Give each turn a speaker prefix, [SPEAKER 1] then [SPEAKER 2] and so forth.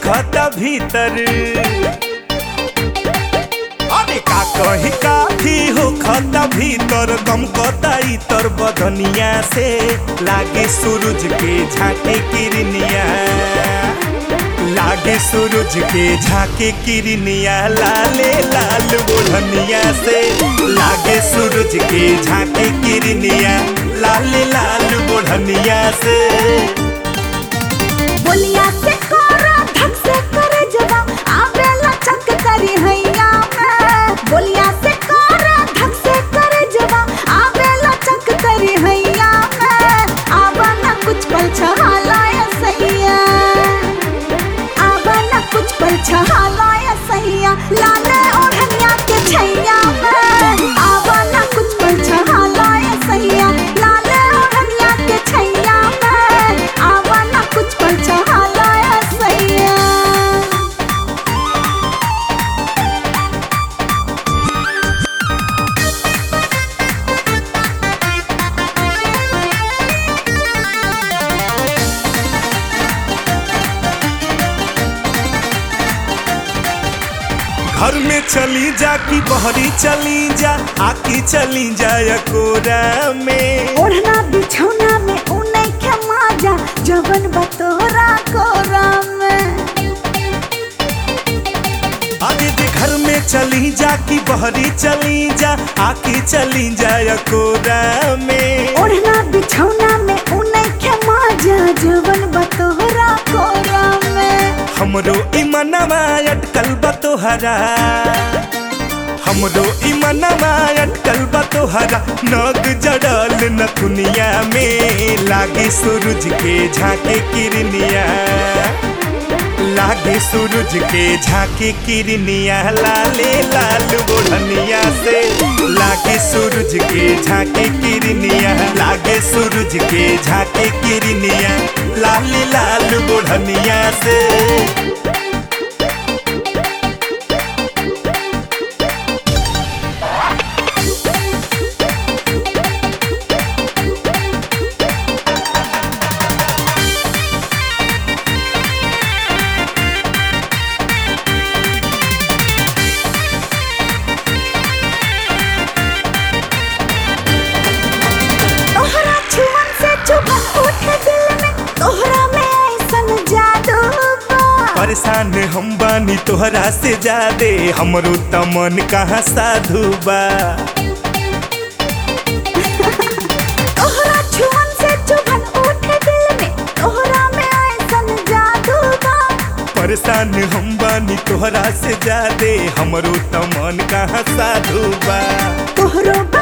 [SPEAKER 1] खता भीतर अरे का कही काठी हो खता भीतर गम कता इतर बदनिया से लागे सूरज के झाके किरनिया लागे सूरज के झाके किरनिया लाले लाल बुढ़निया से लागे सूरज के झाके किरनिया लाले लाल बुढ़निया से
[SPEAKER 2] बोलिया से कोरा धक से करे जवा आवेला चक करी हैया में बोलिया से कोरा धक से करे जवा आवेला चक करी हैया में आवा ना कुछ पल छहालाया सैया आवा ना कुछ पल छहालाया सैया लाले ओढ़निया के छैया में आवा ना कुछ पल छहालाया सैया लाले ओढ़निया के छैया में आवा ना कुछ पल छहालाया सैया
[SPEAKER 1] घर में चली जा कि बहरी चली जा आकी चली जा कोरा में
[SPEAKER 2] ओढ़ना बिछौना में ऊनै के माजा जवन बतोरा कोरा में
[SPEAKER 1] अरे दे घर में चली जा कि बहरी चली जा आकी चली जा कोरा में
[SPEAKER 2] ओढ़ना बिछौना में ऊनै के माजा जवन बतोरा कोरा में
[SPEAKER 1] हमरो इमनवा अटकल बतोहरा हमरो इमनवा अटकल बतोहरा नग जड़ल नथुनिया में लागे सूरज के झाके किरनिया लागे सूरज के झाके किरनिया लाले लाल बोढ़निया से लागे सूरज के झाके किरनिया लागे सूरज के झाके किरनिया लाले लाल बोढ़निया से
[SPEAKER 2] तोहरा छुअन से चुभा उठे दिल में तोहरा में ऐसन जादू बा
[SPEAKER 1] परेशान हम बानी तोहरा से जादे हमरो तमन कहाँ साधु बा
[SPEAKER 2] तोहरा छुअन से चुभन उठे दिल में तोहरा में ऐसन जादू बा
[SPEAKER 1] परेशान हम बानी तोहरा से जादे हमरो तमन कहाँ साधु बा
[SPEAKER 2] तोहरो बा